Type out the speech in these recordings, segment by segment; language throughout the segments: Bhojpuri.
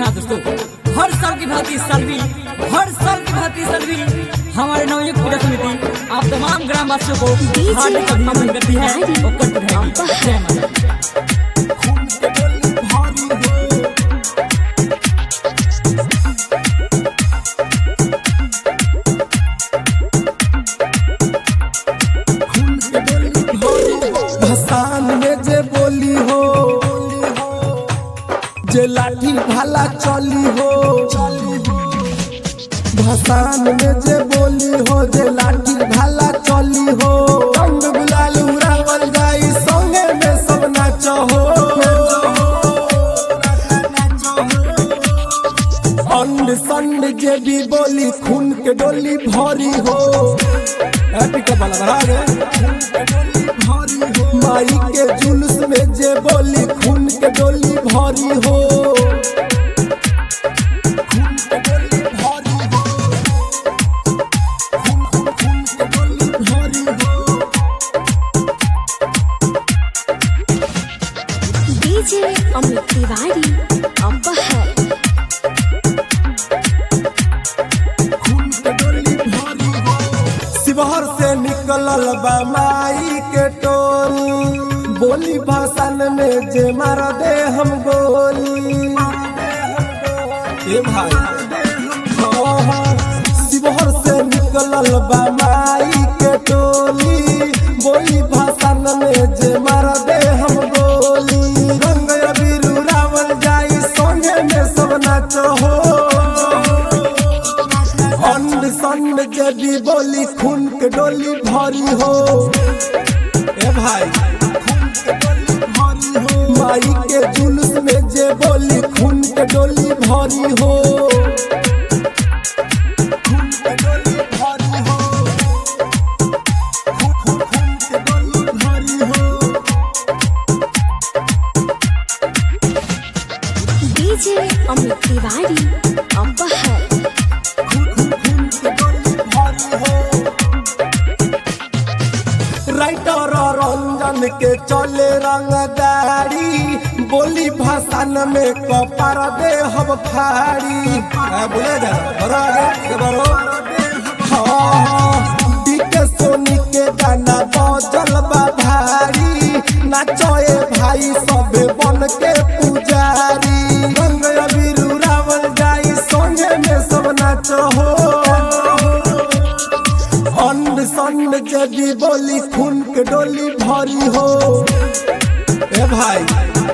हाँ दोस्तों हर साल की भांति इस साल भी हर साल की भांति इस साल भी हमारे नवयुक्त पूजा समिति आप तमाम ग्रामवासियों को DJ हार्दिक अभिनंदन करती है और करती रहेगी जय माता दी। भसान में जे बोली हो जे लाठी भाला चली हो भसान में जे बोली हो जे लाठी भाला चली हो रंग गुलाल उड़ावल जाई संगे में सब नाच हो अंड संड जे भी बोली खून के डोली भरी हो हैप्पी का बाला बढ़ा रे माई के जुलूस में जे बोली खून के डोली भरी हो खून के डोली भरी हो। खून- खून- खून के डोली भरी हो। डीजे अमित तिवारी अपहर शिवहर से निकलल बा माई के टोली बोली भाषण में जे मार दे हम गोली ए भाई हाँ, हाँ, शिवहर से निकलल बा माई के टोली बोली भाषण में जे मार दे हम गोली रंग अबीर उड़ावल जाई संगे में सब नाच हो अंड संड जबी बोली खून के डोली भरी हो ए भाई खून के डोली भरी हो माई के जुलूस में जे बोली खून के डोली भरी हो खून के डोली भरी हो खून- खून- खून के डोली भरी हो डीजे अमित तिवारी अपहर राइटर रंजन के चले रंगदारी बोली भाषण में कपार दे हम फाड़ी आ, बोले जा बड़ा आगे, ये बड़ो। हाँ, डीके सोनी के गाना बजल बा भारी नाचोए भाई सब बन के पुजारी रंग अबीर उड़ावल जाई संगे में सब नाच हो अंड संड जदी बोली खून के डोली भरी हो ए भाई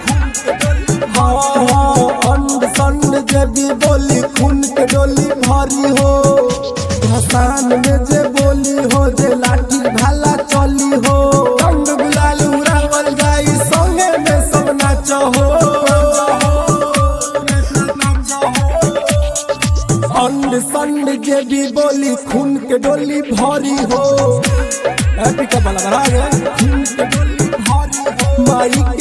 हाँ हाँ अंड संड जदी बोली खून के डोली भरी हो भसान में जे बोली हो जे लाठी भाला चली हो रंग गुलाल उड़ावल जाई संगे में सब नाच हो अंड संड जे भी बोली खून के डोली भरी हो हैप्पी का बाला बढ़ा रे खून के डोली भरी हो माई